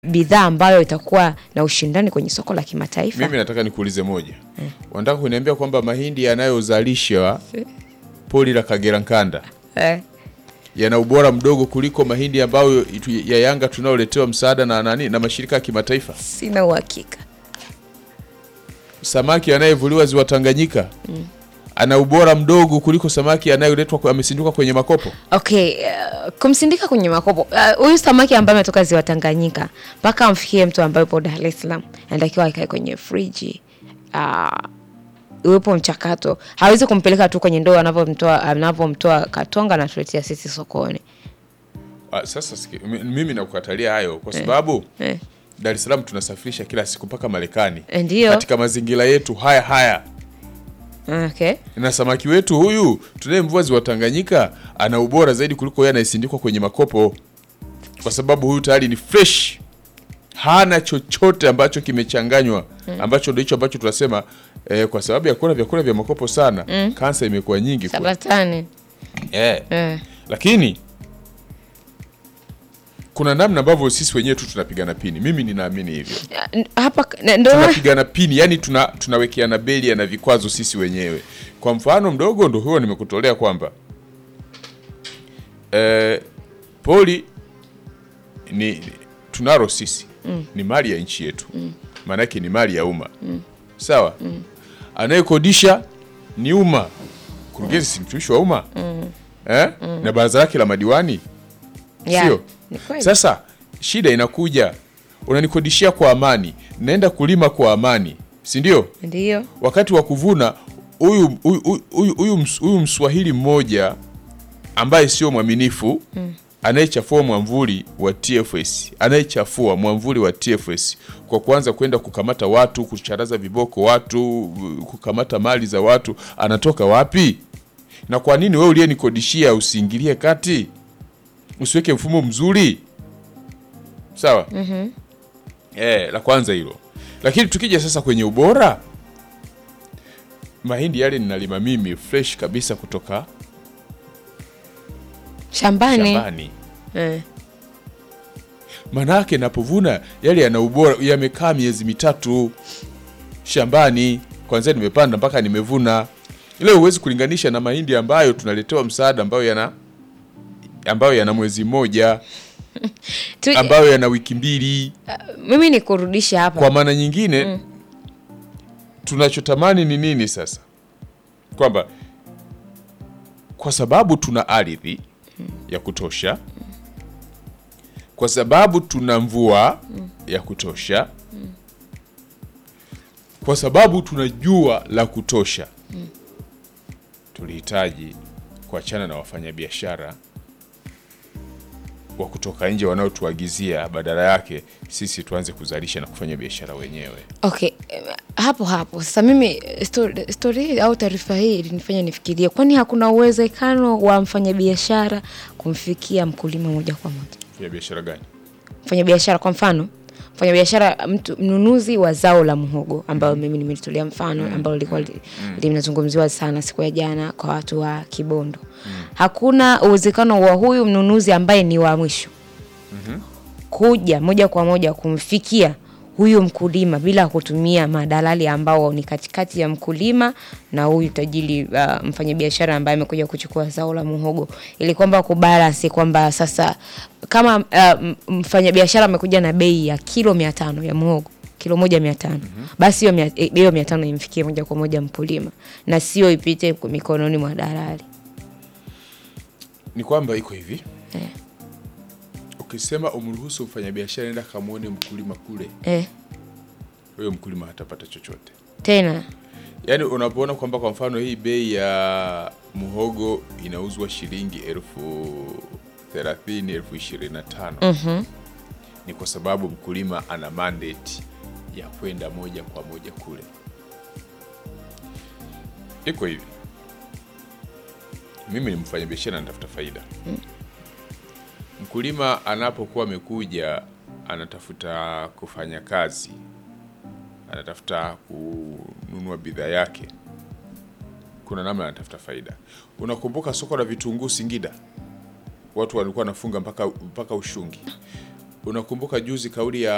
bidhaa ambayo itakuwa na ushindani kwenye soko la kimataifa. Mimi nataka nikuulize moja. Wanataka kuniambia kwamba mahindi yanayozalishwa poli la Kagera Nkanda Eh, yana ubora mdogo kuliko mahindi ambayo itu- ya Yanga tunayoletewa msaada na nani na mashirika ya kimataifa. sina uhakika. Samaki anayevuliwa ziwa Tanganyika ana ubora mdogo kuliko samaki anayoletwa kwa- amesinduka kwenye makopo. Okay, uh, kumsindika kwenye makopo uh, huyu samaki ambaye ametoka ziwa Tanganyika mpaka amfikie mtu ambaye yupo Dar es Salaam anatakiwa akae kwenye friji uh, uwepo mchakato. Hawezi kumpeleka tu kwenye ndoo anavyomtoa anavyomtoa Katonga na tuletea sisi sokoni. Ah, Sasa siki, mi- mimi nakukatalia hayo kwa sababu Eh. Dar es Salaam tunasafirisha kila siku mpaka Marekani Ndio. katika mazingira yetu haya haya, Okay. na samaki wetu huyu tunayemvua ziwa Tanganyika ana ubora zaidi kuliko yeye anayesindikwa kwenye makopo, kwa sababu huyu tayari ni fresh, hana chochote ambacho kimechanganywa, ambacho ndio hicho ambacho tunasema eh, kwa sababu ya kula vyakula vya makopo sana kansa imekuwa nyingi kwa, Sabatani. eh. Eh. Lakini kuna namna ambavyo sisi wenyewe tu tunapigana pini. Mimi ninaamini hivyo, Hapa na- ndio tunapigana pini, yani tuna tunawekeana belia na vikwazo sisi wenyewe. Kwa mfano mdogo ndo huo nimekutolea kwamba eh, poli ni tunalo sisi ni mali ya nchi yetu, maanake ni mali ya umma sawa. Anayekodisha ni umma, kurugenzi si mtumishi wa umma eh? na baraza lake la madiwani Yeah, sio? ni kweli. Sasa shida inakuja, unanikodishia kwa amani, naenda kulima kwa amani, si ndio? Ndio. Wakati wa kuvuna, huyu huyu- huyu huyu ms- huyu mswahili mmoja ambaye sio mwaminifu anayechafua mwamvuli wa TFS, anayechafua mwamvuli wa TFS kwa kuanza kwenda kukamata watu, kucharaza viboko watu, kukamata mali za watu, anatoka wapi? Na kwa nini wewe uliyenikodishia usiingilie kati, usiweke mfumo mzuri? Sawa. Eh, la kwanza hilo. Lakini tukija sasa kwenye ubora, mahindi yale ninalima mimi fresh kabisa kutoka Shambani. shambani. Eh. Manake napovuna yale yana ubora, yamekaa miezi mitatu shambani, kwanzia nimepanda mpaka nimevuna. Leo huwezi kulinganisha na mahindi ambayo tunaletewa msaada, ambayo yana ambayo yana mwezi mmoja, Tu, ambayo yana wiki mbili. mimi nikurudishe hapa. Kwa maana nyingine tunachotamani ni nini sasa? Kwamba kwa sababu tuna ardhi ya kutosha, kwa sababu tuna mvua ya kutosha, kwa sababu tuna jua la kutosha, tulihitaji kuachana na wafanyabiashara wa kutoka nje wanaotuagizia, badala yake sisi tuanze kuzalisha na kufanya biashara wenyewe. Okay, eh, hapo hapo sasa mimi eh, sto- story hii au taarifa hii ilinifanya nifikirie, kwani hakuna uwezekano wa mfanyabiashara kumfikia mkulima moja kwa moja? Fanya biashara gani? Mfanyabiashara kwa mfano, mfanyabiashara mtu mnunuzi wa zao la muhogo ambayo mimi nimelitolea mfano ambalo lilikuwa li- linazungumziwa sana siku ya jana kwa watu wa Kibondo. Hakuna uwezekano wa huyu mnunuzi ambaye ni wa mwisho kuja moja kwa moja kumfikia huyu mkulima bila kutumia madalali ambao ni katikati ya mkulima na huyu tajiri uh, mfanyabiashara ambaye amekuja kuchukua zao la muhogo, ili kwamba kubalansi kwamba sasa kama uh, m- mfanyabiashara amekuja na bei ya kilo mia tano ya muhogo kilo moja mia tano basi hiyo mia- eh, hiyo mia tano imfikie moja kwa moja mkulima na sio ipite mikononi mwa dalali. Ni kwamba iko hivi Eh. ukisema umruhusu mfanyabiashara enda kamwone mkulima kule, Eh, huyo mkulima hatapata chochote. tena Yaani unapoona kwamba kwa mfano hii bei ya muhogo inauzwa shilingi elfu thelathini elfu ishirini na tano mhm, ni kwa sababu mkulima ana mandate ya kwenda moja kwa moja kule. Iko hivi, mimi ni mfanyabiashara natafuta faida. Mkulima anapokuwa amekuja anatafuta kufanya kazi, anatafuta kununua bidhaa yake, kuna namna anatafuta faida. Unakumbuka soko la vitunguu Singida, watu walikuwa wanafunga mpaka mpaka ushungi. Unakumbuka juzi kauli ya